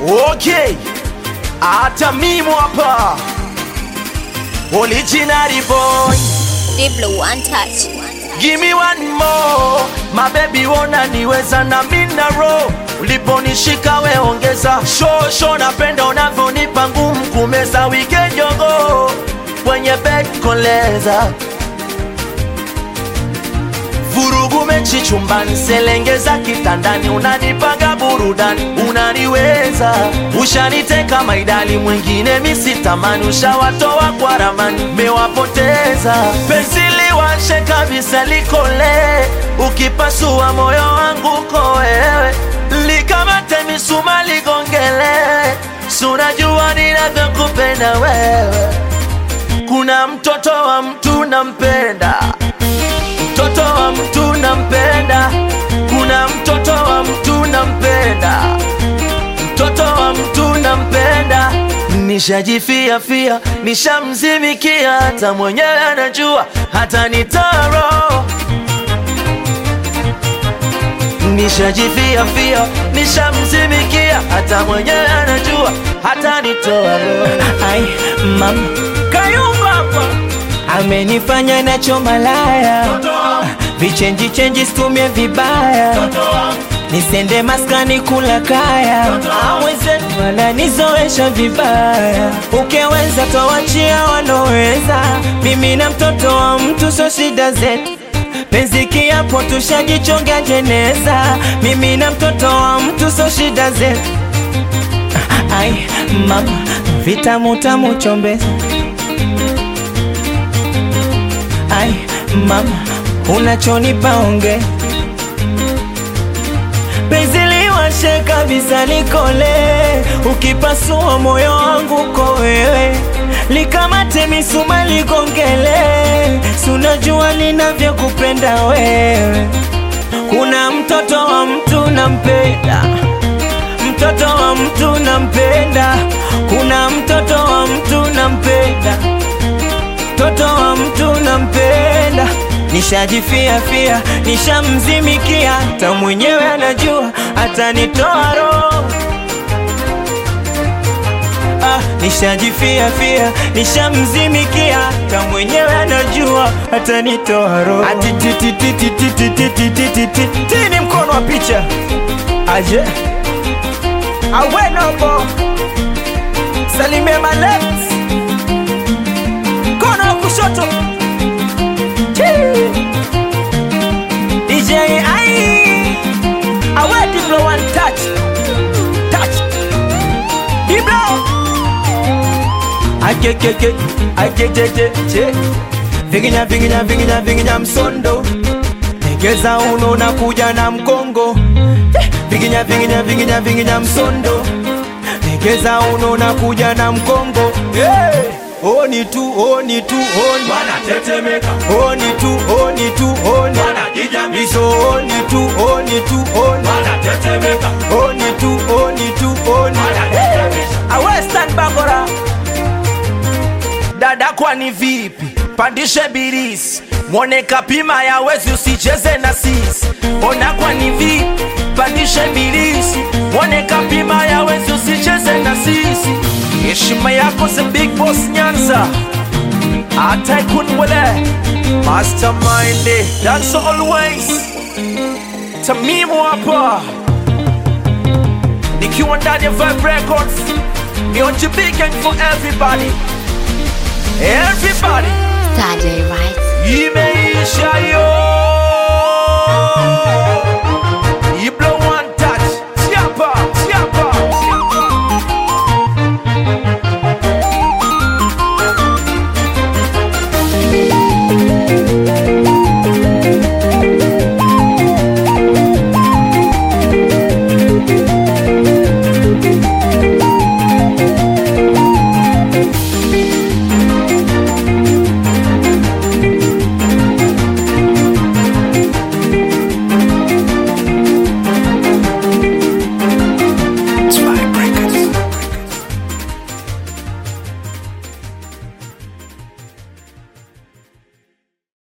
Okay, hata mimi hapa original boy, Diblo one touch. give me one more my baby, wona niweza na mina roho uliponishika we ongeza shosho, napenda unavyonipa ngumu kumeza weekend yogo kwenye bed koleza vurugu mechi chumbani, selengeza kitandani, unanipanga burudani, unaniweza ushaniteka maidali, mwingine misitamani, ushawatoa kwa ramani, mewapoteza penzi liwashe kabisa, likole ukipasua moyo wangu ko wewe, likamate misuma ligongele, sunajua ninavyokupenda wewe, kuna mtoto wa mtu nampenda mtoto wa mtu nampenda, kuna mtoto wa mtu nampenda, mtoto wa mtu nampenda. Nishajifia fia, nishamzimikia, hata mwenyewe anajua, hata nitaro Nishajifia fia, nishamzimikia, hata mwenyewe anajua, hata nitoa roho. Ai, mama Kayumba hapa amenifanya nacho malaya, vichenji chenji situmie vibaya, nisende maskani kula kaya, mwenzetu wananizoesha vibaya, ukiweza tawachia waloweza, mimi na mtoto wa mtu so shida zetu penzi kiapo tushajichonga jeneza, mimi na mtoto wa mtu so shida zetu. Ai mama, vitamu tamu chombeza. Ai mama, unachonipa onge penzi liwashe kabisa likole, ukipasua moyo wangu ko wewe, likamate misuma ligongele, sunajua ninavyokupenda wewe. Kuna mtoto wa mtu nampenda, mtoto wa mtu nampenda, kuna mtoto wa mtu nampenda, mtoto wa mtu nampenda. Nishajifia fia, nishamzimikia, hata mwenyewe anajua, atanitoa roho Ah, nishajifia fia, nishamzimikia, hata mwenyewe anajua, atanitoa roho. Ati ti ti ti ti ti ti ti ti ti ti ti ti ni mkono wa picha aje awenobo salimia my left mkono wa kushoto Chii. DJ ai awe Diblo one touch touch Diblo akekeke akejejeje vinginya vinginya vinginya vinginya msondo egeza uno na kuja na mkongo Eh, vinginya vinginya vinginya vinginya msondo egeza uno na kuja na mkongo hey! Oni tu oni tu oni wanatetemeka oni tu oni tu oni wanajijamisha iso oni tu oni tu oni wanatetemeka oni tu oni tu oni wanajijamisha awe stand bakora dada kwani vipi pandishe birisi mwone kapima ya wezi usicheze na sisi ona kwani vipi pandishe birisi mwone kapima ya wezi usicheze na sisi heshima yako the big boss nyanza hata ikunwele mastermind that's always tamimu hapa nikiwa ndani ya Vibe Records ni on big gang for everybody everybody Saturday, right? Email